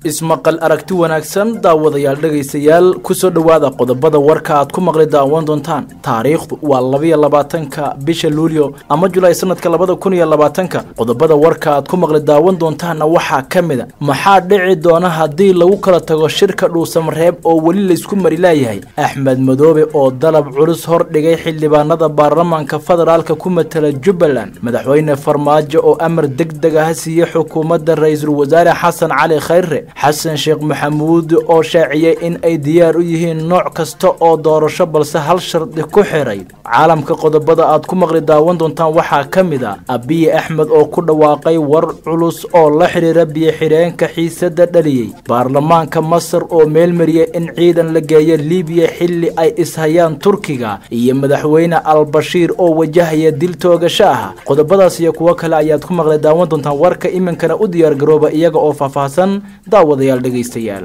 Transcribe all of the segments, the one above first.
ismaqal aragti wanaagsan daawadayaal dhegaystayaal kusoo dhowaada qodobada warka aad ku maqli daawan doontaan taariikhdu waa labiyo labaatanka bisha luulyo ama julaay sanadka labada kun iyo labaatanka qodobada warka aad ku maqli daawan doontaanna waxaa ka mid a maxaa dhici doona haddii lagu kala tago shirka dhuusamareeb oo weli laysku mari laayahay axmed madoobe oo dalab culus hordhigay xildhibaanada baarlamaanka federaalka ku matala jubbaland madaxweyne farmaajo oo amar deg deg ah siiyey xukuumadda ra-iisul wasaare xasan cali khayre xasan sheekh maxamuud oo shaaciyey in ay diyaar u yihiin nooc kasta oo doorasho balse hal shardi ku xiray caalamka qodobada aad ku maqli daawan doontaan waxaa ka mid a abiyi axmed oo ku dhawaaqay war culus oo la xidhiira biyo-xidheenka xiisada dhaliyey baarlamaanka masar oo meelmariyay in ciidan la geeyo libiya xilli ay ishayaan turkiga iyo madaxweyne albashiir oo wajahaya dil toogasho ah qodobadaas iyo kuwo kale ayaad ku maqli daawan doontaan warka iminkana u diyaargarooba iyaga oo faahfaahsan daawadayaal dhegaystayaal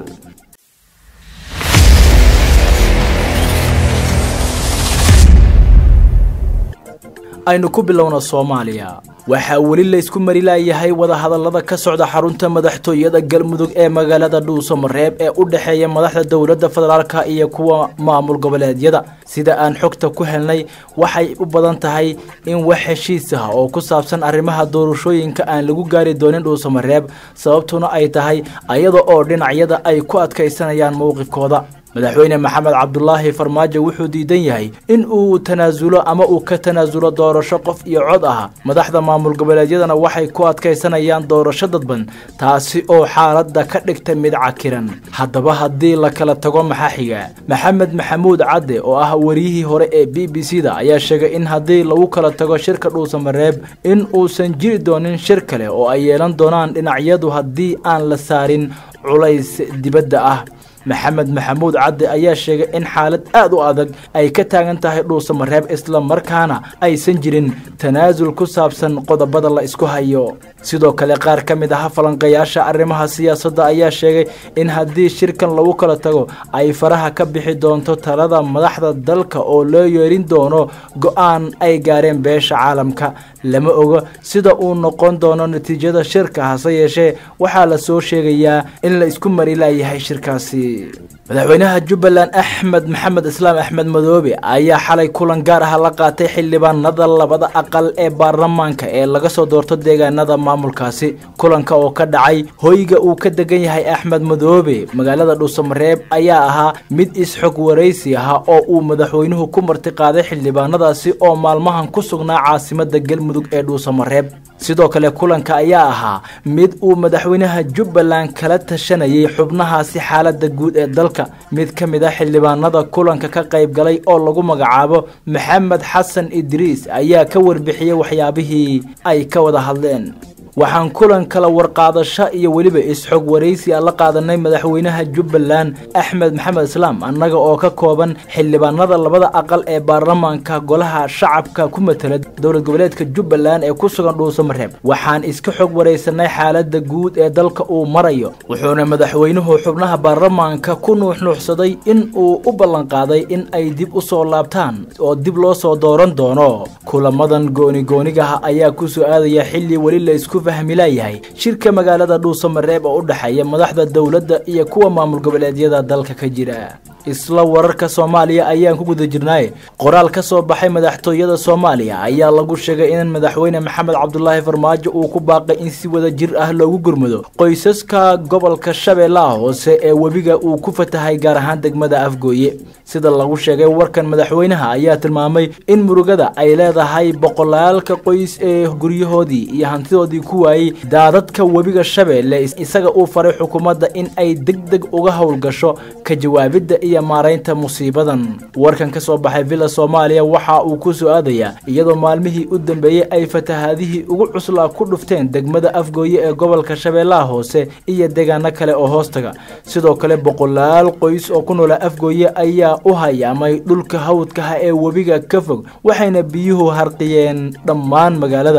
aynu ku bilowna soomaaliya waxaa weli laysku mari laayahay wadahadallada ka socda xarunta madaxtooyada galmudug ee magaalada dhuusamareeb ee u dhexeeya madaxda dowladda federaalka iyo kuwa maamul goboleedyada sida aan xogta ku helnay waxay u badan tahay in wax heshiis ah oo ku saabsan arrimaha doorashooyinka aan lagu gaari doonin dhuusamareeb sababtuna ay tahay ayada oo dhinacyada ay ku adkaysanayaan mowqifkooda madaxweyne maxamed cabdulaahi farmaajo wuxuu diidan yahay in uu tanaasulo ama uu ka tanaasulo doorasho qof iyo cod ah madaxda maamul goboleedyadana waxay ku adkaysanayaan doorasho dadban taasi oo xaaladda ka dhigta mid cakiran haddaba haddii la kala tago maxaa xiga maxamed maxamuud cadde oo ah wariyihii hore ee b b c da ayaa sheegay in haddii lagu kala tago shirka dhuusamareeb in uusan jiri doonin shir kale oo ay yeelan doonaan dhinacyadu haddii aan la saarin culays dibadda ah maxamed maxamuud cadde ayaa sheegay in xaalad aad u adag ay ka taagan tahay dhuusamareeb isla markaana aysan jirin tanaasul ku saabsan qodobada la isku hayo sidoo kale qaar ka mid ah falanqayaasha arrimaha siyaasadda ayaa sheegay in haddii shirkan lagu kala tago ay faraha ka bixi doonto talada madaxda dalka oo loo yeerin doono go-aan ay gaareen beesha caalamka lama ogo sida uu noqon doono natiijada shirka hase yeeshee waxaa la soo sheegayaa in la isku mari laayahay shirkaasi madaxweynaha jubbaland axmed maxamed islaam axmed madoobe ayaa xalay kulan gaar ah la qaatay xildhibaanada labada aqal ee baarlamaanka ee laga soo doorto deegaanada maamulkaasi kulanka oo ka dhacay hoyga uu ka degan yahay axmed madoobe magaalada dhuusamareeb ayaa ahaa mid is-xog waraysi ah oo uu madaxweynuhu ku martiqaaday xildhibaanadaasi oo maalmahan ku sugnaa caasimada galmudug ee dhuusamareeb sidoo kale kulanka ayaa ahaa mid uu madaxweynaha jubbaland kala tashanayay xubnahaasi xaalada guud ee dalka mid ka mid a xildhibaanada kulanka ka qayb galay oo lagu magacaabo maxamed xasan idriis ayaa ka warbixiyey waxyaabihii ay ka wada hadleen waxaan kulan kala warqaadasho iyo weliba is-xog waraysi a la qaadanay madaxweynaha jubbaland axmed maxamed islaam annaga oo ka kooban xildhibaanada labada aqal ee baarlamaanka golaha shacabka ku matala dowlad goboleedka jubbaland ee ku sugan dhuusamareeb waxaan iska xog waraysanay xaalada guud ee dalka uu marayo wuxuuna madaxweynuhu xubnaha baarlamaanka ku nuuxnuuxsaday in uu u ballanqaaday in ay dib u soo laabtaan oo dib loo soo dooran doono kulamadan goonigoonigaha ayaa ku soo aadaya xilli weli laysku fahmilayahay shirka magaalada dhuusamareeb oo u dhexeeya madaxda dowladda iyo kuwa maamul goboleedyada dalka ka jira isla wararka soomaaliya ayaan ku guda jirnaaye qoraal ka soo baxay madaxtooyada soomaaliya ayaa lagu sheegay in madaxweyne maxamed cabdulaahi farmaajo uu ku baaqay in si wada jir ah loogu gurmado qoysaska gobolka shabeellaha hoose ee webiga uu ku fatahay gaar ahaan degmada afgooye sida lagu sheegay warkan madaxweynaha ayaa tilmaamay in murugada ay leedahay boqolaalka qoys ee guryahoodii iyo hantidoodii ku waayey daadadka webiga shabeelle isaga uu faray xukuumadda in ay deg deg uga howlgasho ka jawaabidda iyo maaraynta musiibadan warkan ka soo baxay villa soomaaliya waxa uu ku soo aadayaa iyadoo maalmihii u dambeeyey ay fatahaadihii ugu cuslaa ku dhufteen degmada afgooye ee gobolka shabeellaha hoose iyo deegaano kale oo hoostaga sidoo kale boqolaal qoys oo ku noola afgooye ayaa u hayaamay dhulka hawdkaha ee webiga ka fog waxayna biyuhu harqiyeen dhammaan magaalada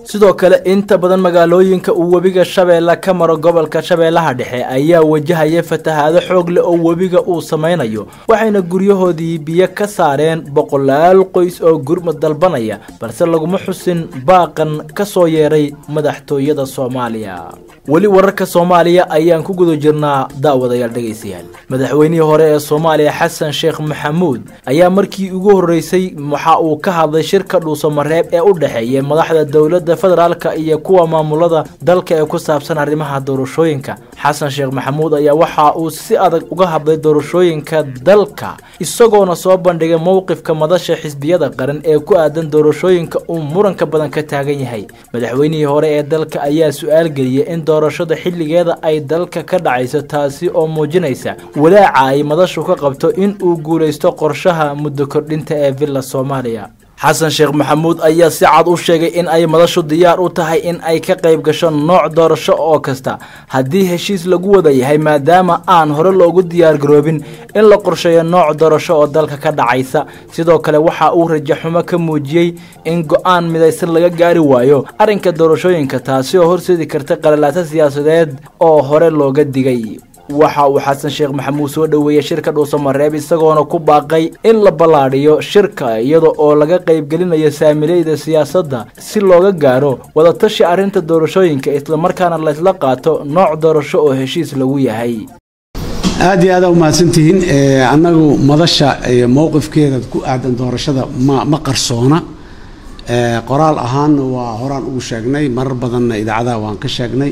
sidoo kale inta badan magaalooyinka uu webiga shabeelle ka maro gobolka shabeellaha dhexe ayaa wajahaya fatahaado xoog leh oo webiga uu samaynayo waxayna guryahoodii biyo ka saareen boqolaal qoys oo gurmad dalbanaya balse laguma xusin baaqan ka soo yeeray madaxtooyada soomaaliya weli wararka soomaaliya ayaan ku guda jirnaa daawadayaal dhegaystayaal madaxweynihii hore ee soomaaliya xasan sheekh maxamuud ayaa markii ugu horreysay waxa uu ka hadlay shirka dhuusamareeb ee u dhexeeya madaxda dowladda federaalka iyo kuwa maamulada dalka ee ku saabsan arrimaha doorashooyinka xasan sheekh maxamuud ayaa waxa uu si adag uga hadlay doorashooyinka dalka isagoona soo bandhigay mowqifka madasha xisbiyada qaran ee ku aadan doorashooyinka uu muranka badan ka taagan yahay madaxweynihii hore ee dalka ayaa su-aal geliyay in doorashada xilligeeda ay dalka ka dhacayso taasi oo muujinaysa walaaca ay madashu ka qabto in uu guulaysto qorshaha muddo kordhinta ee villa soomaaliya xasan sheekh maxamuud ayaa si cad u sheegay in ay madashu diyaar u tahay in ay ka qayb gasho nooc doorasho oo kasta haddii heshiis lagu wada yahay maadaama aan hore loogu diyaargaroobin in la qorsheeyo nooc doorasho oo dalka ka dhacaysa sidoo kale waxa uu rajaxumo ka muujiyey in go-aan midaysan laga gaari waayo arrinka doorashooyinka taasi oo horseedi karta qalalaaso siyaasadeed oo hore looga digay waxa uu xasan sheekh maxamuud soo dhoweeyey shirka dhuusamareeb isagoona ku baaqay in la ballaadhiyo shirka iyada oo laga qaybgelinayo saamileyda siyaasadda si looga gaaro wadatashi arrinta doorashooyinka islamarkaana laysla qaato nooc doorasho oo heshiis lagu yahay aad iyo aada umahadsantihiin annagu madasha mowqifkeeda ku aadan doorashada ma ma qarsoona qoraal ahaanna waa horaan ugu sheegnay marar badanna idaacadaha waan ka sheegnay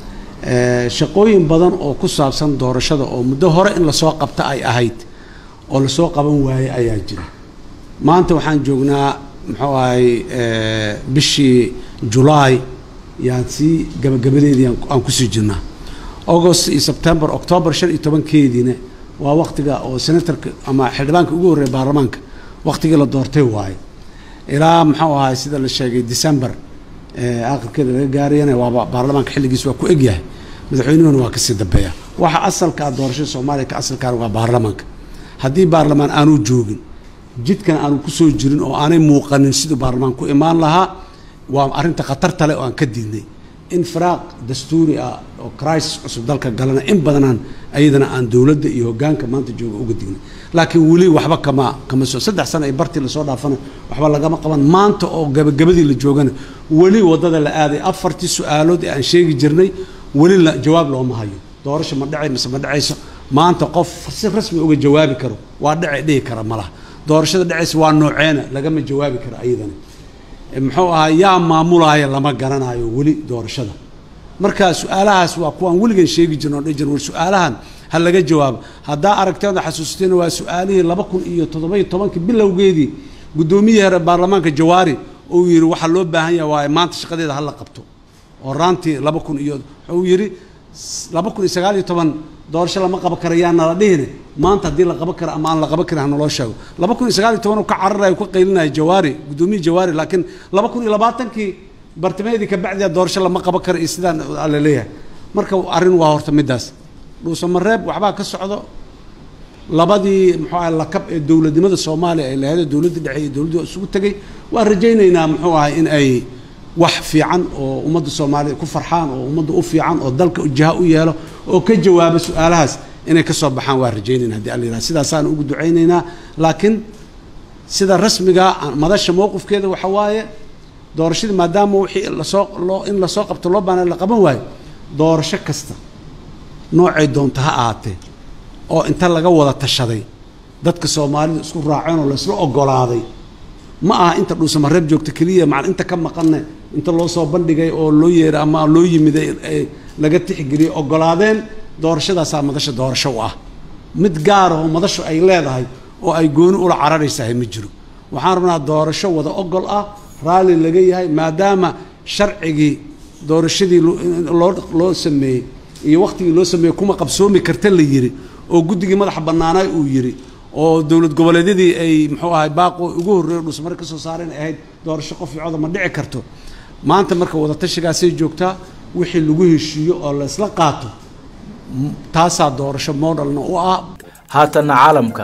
shaqooyin badan oo ku saabsan doorashada oo muddo hore in lasoo qabta ay ahayd oo lasoo qaban waayey ayaa jira maanta waxaan joognaa muxuu ahay bishii julaay yaan sii gabagabadeedii aan kusii jirnaa august iyo sebtember octoobar shan iyo tobankeediina waa waktiga oo senatarka ama xildhibaanka ugu horreeya baarlamaanka waktigii la doortay waaye ilaa muxuu ahay sida la sheegay december aakhirkeeda laga gaarayana waaba baarlamaanka xilligiis waa ku egyahay madaxweynuhuna waa kasii dambeeya waxa asalkaa doorashada soomaaliya ka asalkaana waa baarlamaanka haddii baarlamaan aanu joogin jidkan aanu kusoo jirin oo aanay muuqanin siduu baarlamaan ku imaan lahaa waa arrinta khatarta leh oo aan ka diidnay in firaaq dastuuri ah oo crisis cusub dalka galana in badanaan ayadana aan dowladda iyo hoggaanka maanta jooga uga dignay laakiin weli waxba kama kama soo saddex sano ay bartii lasoo dhaafana waxba lagama qaban maanta oo gabagabadii la joogana weli waddada la aaday afartii su-aalood ee aan sheegi jirnay weli la jawaab looma hayo doorasho ma dhacay mise ma dhacayso maanta qof si rasmi uga jawaabi karo waa dhacay dhihi kara malaha doorashada dhacaysa waa nooceena lagama jawaabi karo ayadana muxuu ahaa yaa maamulaya lama garanayo weli doorashada marka su-aalahaas waa kuwaan weligan sheegi jirno o dhan jir war su-aalahan ha laga jawaabo haddaa aragteeda xasuusteena waa su-aalihii laba kun iyo toddoba-iyo tobankii bilowgeedii guddoomiyihii hore baarlamaanka jawaari uu yidhi waxaa loo baahan yaha waaye maanta shaqadeeda hala qabto oo raantii laba kun iyo wuxuu yidhi laba kun iyo sagaal iyo toban doorasho lama qaban kara yaa nala dhihine maanta haddii la qaban karo ama aan la qaban karin hanaloo sheego laba kun iyo sagaal iyo toban uu ka cararayo ka qaylinaya jawaari guddoomiyihii jawaari laakiin laba kun iyo labaatankii bartamaheedii kabacdiya doorasho lama qaban karo iyo sidaan la leeyahay marka arrin waa horta middaas dhuusamareeb waxbaa ka socdo labadii muxuu ahay lakab ee dowladnimada soomaaliya ay lahayd dowladda dhexe iyo dowladdu isugu tegay waan rajaynaynaa muxuu ahay in ay wax fiican oo ummadda soomaaliya ku farxaan oo ummadda u fiican oo dalka jiha u yeelo oo ka jawaaba su-aalahaas inay ka soo baxaan waan rajaynayna hadii alla yihah sidaasaan ugu ducaynaynaa laakiin sida rasmiga madasha mowqifkeeda waxa waaye doorashadii maadaama wixii lasoo loo in lasoo qabto loo baana la qaban waayo doorasho kasta noocay doonta ha ahaatee oo inta laga wada tashaday dadka soomaalida isku raaceen oo laysla ogolaaday ma aha inta dhuusamareeb joogta keliya macal inta ka maqanne inta loo soo bandhigay oo loo yeeray ama loo yimiday laga tixgeliyey ogolaadeen doorashadaasaa madasha doorasho u ah mid gaara oo madashu ay leedahay oo ay gooni ula cararaysahay ma jiro waxaan rabnaa doorasho wada ogol ah raalli laga yahay maadaama sharcigii doorashadii loo loo sameeyey iyo waktigii loo sameeyey kuma qabsoomi karta la yiri oo guddigii madaxa bannaanaay uu yiri oo dowlad goboleedyadii ay muxuu ahay baaqo ugu horreeyo dhusmare ka soo saareen ay ahayd doorasho qof icooda ma dhici karto maanta marka wadatashigaasay joogtaa wixii lagu heshiiyo oo la isla qaato taasaa doorasho modelna u ah haatanna caalamka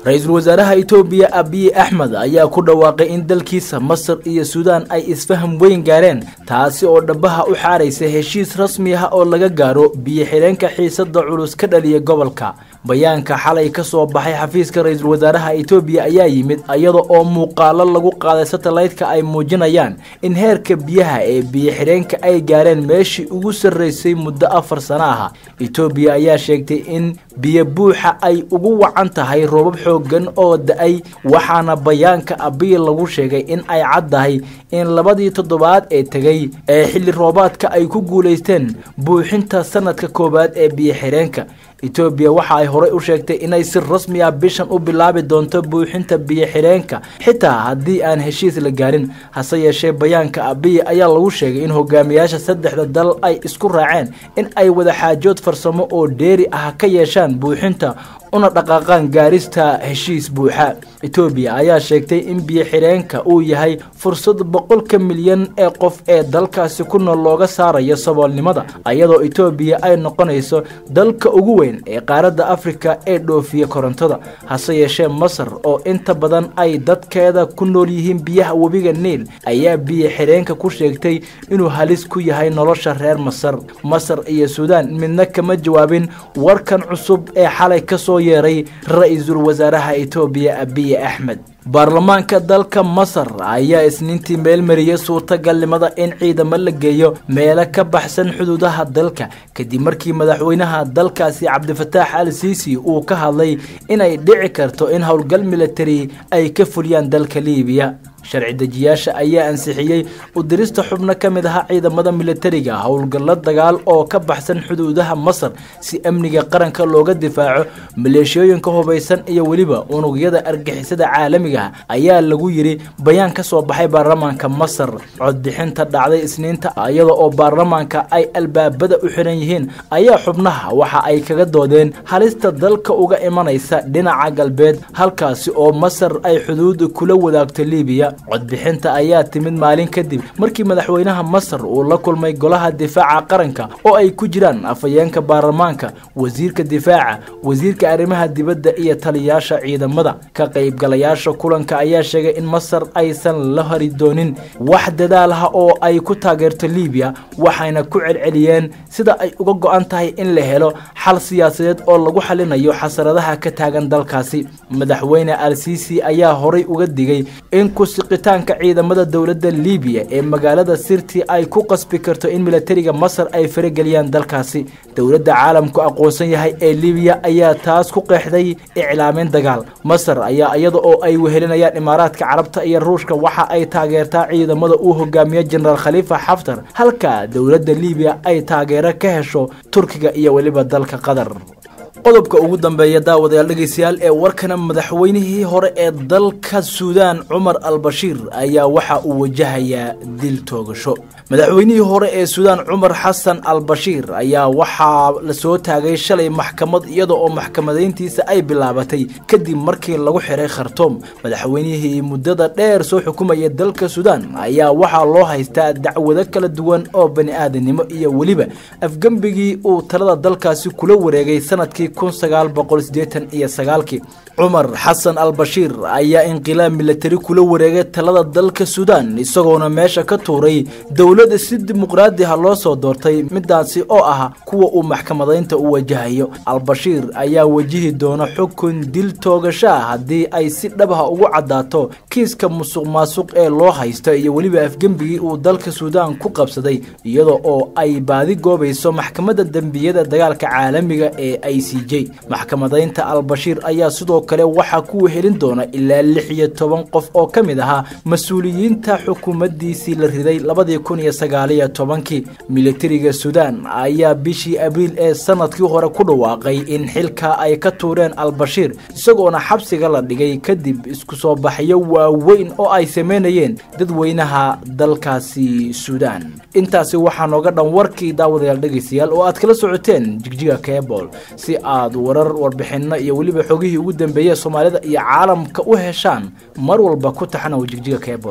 ra-iisul wasaaraha etoobiya abiy axmed ayaa ku dhawaaqay in dalkiisa masar iyo suudaan ay isfaham weyn gaareen taasi oo dhabaha u xaaraysa heshiis rasmi ah oo laga gaaro biyo xidheenka xiisada culus ka dhaliya gobolka bayaanka xalay ka soo baxay xafiiska ra-iisul wasaaraha etoobiya ayaa yimid iyada oo muuqaalo lagu qaaday satellaytka ay muujinayaan in heerka biyaha ee biyo xidheenka ay gaareen meeshii ugu sarreysay muddo afar sano ah etoobiya ayaa sheegtay in biyo buuxa ay ugu wacan tahay roobab xoogan oo da-ay waxaana bayaanka abiy lagu sheegay in ay caddahay in labadii toddobaad ee tegay ee xilli roobaadka ay ku guulaysteen buuxinta sanadka koowaad ee biyo xidheenka etoobiya waxa ay horey u sheegtay inay si rasmi ah bishan u bilaabi doonto buuxinta biyo xidheenka xitaa haddii aan heshiis la gaarin hase yeeshee bayaanka abiy ayaa lagu sheegay in hogaamiyaasha saddexda dal ay isku raaceen in ay wadaxaajood farsamo oo dheeri ah ka yeeshaan buuxinta una dhaqaaqaan gaarista heshiis buuxa etoobiya ayaa sheegtay in biyo xidheenka uu yahay fursad boqolka milyan ee qof ee dalkaasi ku nool looga saarayo saboolnimada iyadoo etoobiya ay noqonayso dalka ugu weyn ee qaaradda afrika ee dhoofiya korontada hase yeeshee masar oo inta badan ay dadkeeda ku nool yihiin biyaha webiga niil ayaa biyo xidheenka ku sheegtay inuu halis ku yahay nolosha reer masar masar iyo suudaan midna kama jawaabin warkan cusub ee xalay kasoo yeeray ra-iisul wasaaraha etoobiya abiy axmed baarlamaanka dalka masar ayaa isniintii meelmariyey suurtagalnimada in ciidamo la geeyo meelo ka baxsan xuduudaha dalka kadib markii madaxweynaha dalkaasi cabdifataax al siisi uu ka hadlay inay dhici karto in howlgal militari ay ka fuliyaan dalka liibiya sharci dejiyaasha ayaa ansixiyey udirista xubno ka mid aha ciidamada militariga howlgallo dagaal oo ka baxsan xuduudaha masar si amniga qaranka looga difaaco maleeshiyooyinka hubaysan iyo weliba unugyada argixisada caalamiga ayaa lagu yidhi bayaan ka soo baxay baarlamaanka masar codbixinta dhacday isniinta iyada oo baarlamaanka ay albaabada u xiran yihiin ayaa xubnaha waxa ay kaga doodeen halista dalka uga imanaysa dhinaca galbeed halkaasi oo masar ay xuduud kula wadaagto liibiya codbixinta ayaa timid maalin kadib markii madaxweynaha masar uu la kulmay golaha difaaca qaranka oo ay ku jiraan afhayeenka baarlamaanka wasiirka difaaca wasiirka arrimaha dibadda iyo taliyaasha ciidamada ka qaybgalayaasha kulanka ayaa sheegay in masar aysan la hari doonin wax dadaal ah oo ay ku taageerto liibiya waxayna ku celceliyeen sida ay uga go-an tahay in la helo xal siyaasadeed oo lagu xalinayo xasaradaha ka taagan dalkaasi madaxweyne al sisi ayaa horay uga digay in kusiqitaanka ciidamada dowladda liibiya ee magaalada sirti ay ku qasbi karto in militariga masar ay farageliyaan dalkaasi dowladda caalamku aqoonsan yahay ee liibiya ayaa taas ku qeexday iclaamin dagaal masar ayaa iyada oo ay wehelinayaan imaaraadka carabta iyo ruushka waxa ay taageertaa ciidamada uu hogaamiye jenaraal khaliifa xaftar halka dowladda liibiya ay taageero ka hesho turkiga iyo weliba dalka qatar qodobka ugu dambeeya daawadayaal dhegeystayaal ee warkana madaxweynihii hore ee dalka suudaan cumar al bashiir ayaa waxa uu wajahayaa dil toogasho madaxweynihii hore ee suudaan cumar xasan al bashiir ayaa waxaa lasoo taagay shalay maxkamad iyada oo maxkamadayntiisa ay bilaabatay kadib markii lagu xiray khartoom madaxweynihii muddada dheer soo xukumaya dalka suudaan ayaa waxaa loo haystaa dacwado kala duwan oo bani aadanimo iyo weliba afgembigii uu talada dalkaasi kula wareegay sanadkii kun sagaal boqol sideetan iyo sagaalkii cumar xasan al bashiir ayaa inqilaab milatari kula wareegay talada dalka suudaan isagoona meesha ka tuuray dowladda si dimuqraadi ah loo soo doortay midaasi oo ah kuwa uu maxkamadaynta u wajahayo al-bashiir ayaa wajihi doona xukun dil toogashaa haddii ay si dhabha ugu caddaato kiiska musuq maasuq ee loo haysto iyo weliba afgembigii uu dalka suudaan ku qabsaday iyada oo ay baadi goobayso maxkamadda dembiyada dagaalka caalamiga ee i c j maxkamadaynta al-bashiir ayaa sidoo kale waxaa ku wehelin doona ilaa lix iyo toban qof oo ka mid ahaa mas-uuliyiinta xukuumaddiisii la riday labadii kun iyo sagaaliyo tobankii militariga suudaan ayaa bishii abriil ee sanadkii hore ku dhawaaqay in xilka ay ka tuureen al-bashiir isagoona xabsiga la dhigay kadib isku soo baxyo waaweyn oo ay sameynayeen dadweynaha dalkaasi suudaan intaasi waxaa nooga dhan warkii daawadayaal dhegaystayaal oo aad kala socoteen jigjiga kebol si aad warar warbixinno iyo weliba xogihii ugu dambeeyey soomaalida iyo caalamka u heshaan mar walba ku taxanow jigjiga kebol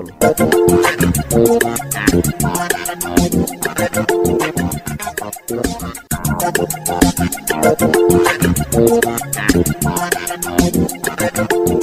Thank you.